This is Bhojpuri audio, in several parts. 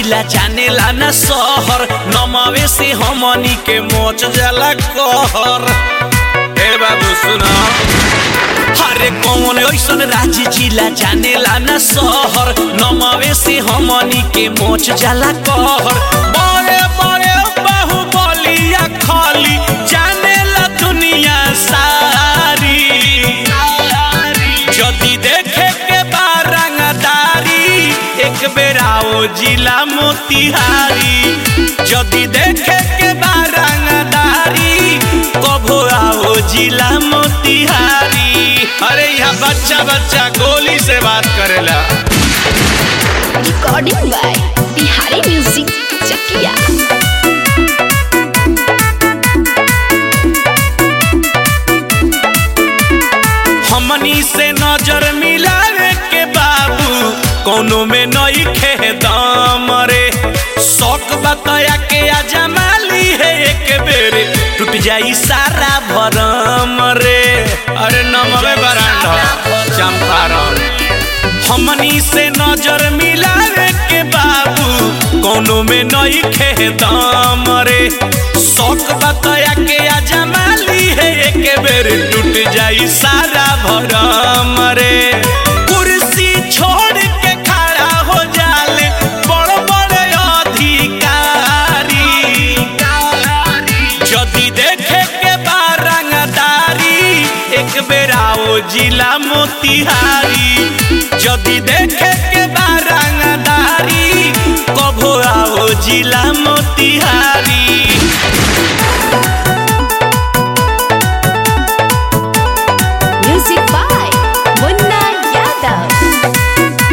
जिला जानेला न शहर नमवे से हमनी के मोच जाला कहर ए बाबू सुना अरे कौन ऐसन राज जिला जानेला न शहर नमवे से हमनी के मोच जाला कहर बड़े बड़े बाहुबलिया खाली जानेला दुनिया सारी जदि देखे के बा रंगदारी एक बेरा ओ जिला मोतिहारी जदि देखे के बा रंगदारी कभो आओ जिला मोतिहारी अरे यहाँ बच्चा बच्चा गोली से बात करेला recording by Bihari music Chakiya हमनी से नजर मिलावे के बाबू कोनो में नई खे दाम रे शौक बताया के अजमाली है एक बेर टूट जाई सारा भरम रे अरे नमवे बरांडा चंपारण हमनी से नजर मिलावे के बाबू कोनो में नई खे दाम रे शौक बताया के अजमाली है एक बेर टूट जाई सारा भरम रे कुर्सी छोड़ के खड़ा हो जाले बड़ बड़ अधिकारी जदि देखे के बा रंगदारी एक बेरा ओ जिला मोतिहारी जदि देखे के बा रंगदारी कभो आओ जिला मोतिहारी म्यूजिक बाय मुन्ना यादव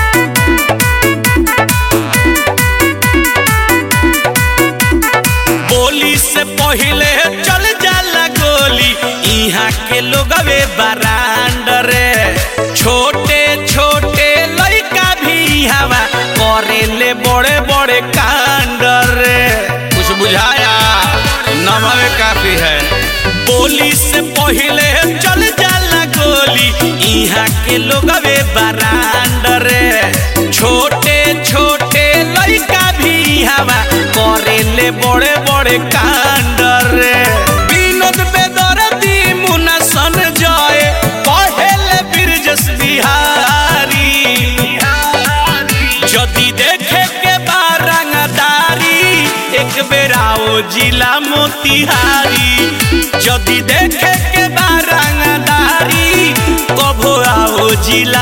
बोली से पहिले चल जाला गोली यहाँ के लोगवे बरांड रे छोटे छोटे लइका भी हवा करे ले बड़े बड़े कांड रे कुछ बुझाया नमवे काफी है बोली से पहिले चल जाला गोली यहाँ के लोगवे बरांड रे छोटे छोटे लइका भी हवा करे ले बड़े बड़े कांड रे विनोद बेदरदी मुना सन जय पहले बिरजस बिहारी जदि देखे के बा रंगदारी एक बेरा ओ जिला मोतिहारी जदि देखे के बा रंगदारी कभो आओ जिला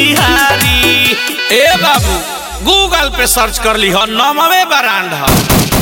मोतिहारी ए बाबू गूगल पे सर्च कर ली हो नमवे ब्रांड है